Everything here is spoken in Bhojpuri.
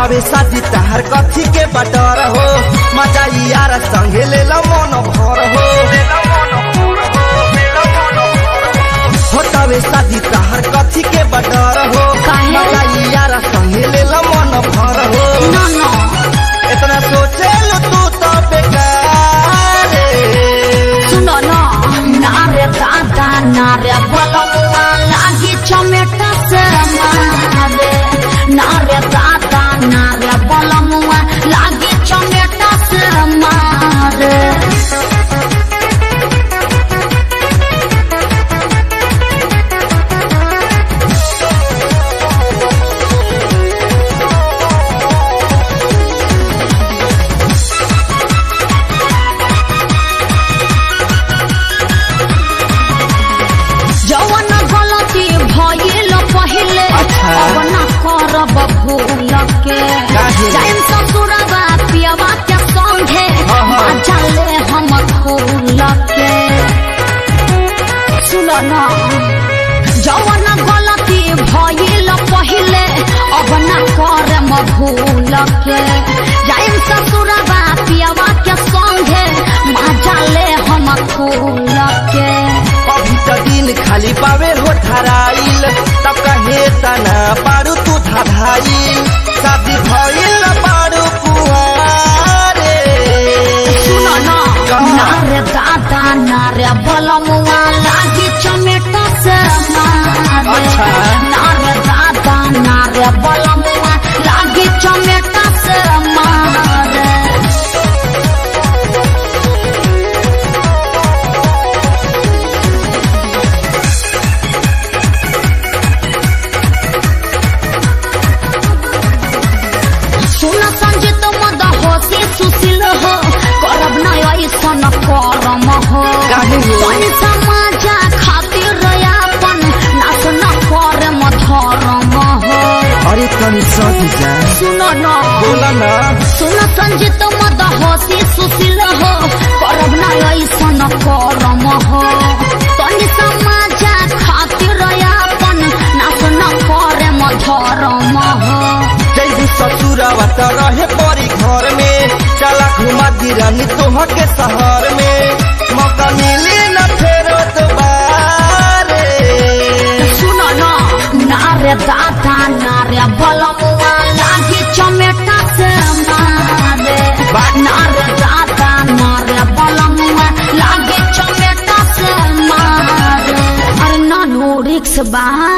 होतावे शादी तहर कथी के बटर हो मजा यार संगे ले ला मन भर हो होतावे शादी तहर कथी के बटर हो काहे? मजा यार संगे ले ला मन भर हो ना ना इतना सोचे लो तू तो बेकार रे। सुनो ना नारे दादा नारे बलमुआ लागी चमेटा से मारे नारे दादा नारे बलमुआ लागी चमेटा से मारे जवन गलती भइल पहिले अच्छा। अब न करब भूल के काहे? जाइम ससुरबा पियवा के संगे हाँ, हाँ। चले हम फूल के सुन न जवन गलती भइल पहिले अब न करम भूल के जाइम ससुरबा पियवा के संगे चले हम फूल के अभी तो दिन खाली पावे हो धराइल तब कहे तना पारू तू धधाइल शादी भइल न पारू कुआरे सुन न कहाँ? नारे दादा नारे बलमुआ लागी चमेटा से मारे अच्छा। नारे दादा नारे बलमुआ लागी चमेटा से मारे सुन संजित मद होशी सुशील हो करब न ऐसन करम हो काहे हो? तनी समाजा खातिर अपन नाच न करम धरम हो अरे तनी सही जा सुन न बोला ना सुन संजित मद होशी सुशील हो करब न ऐसन करम हो तनी समाजा खातिर अपन नाच न करम धरम हो जैसे ससुरवा त रहे परी घर में चला घुमा दिरानी तोह के शहर में मौका मिली न फेरो दोबारे सुन न नारे दादा नारे बलमुआ लागी चमेटा से मारे नारे दादा नारे बलमुआ लागी चमेटा से मारे अरे नानू रिक्स बा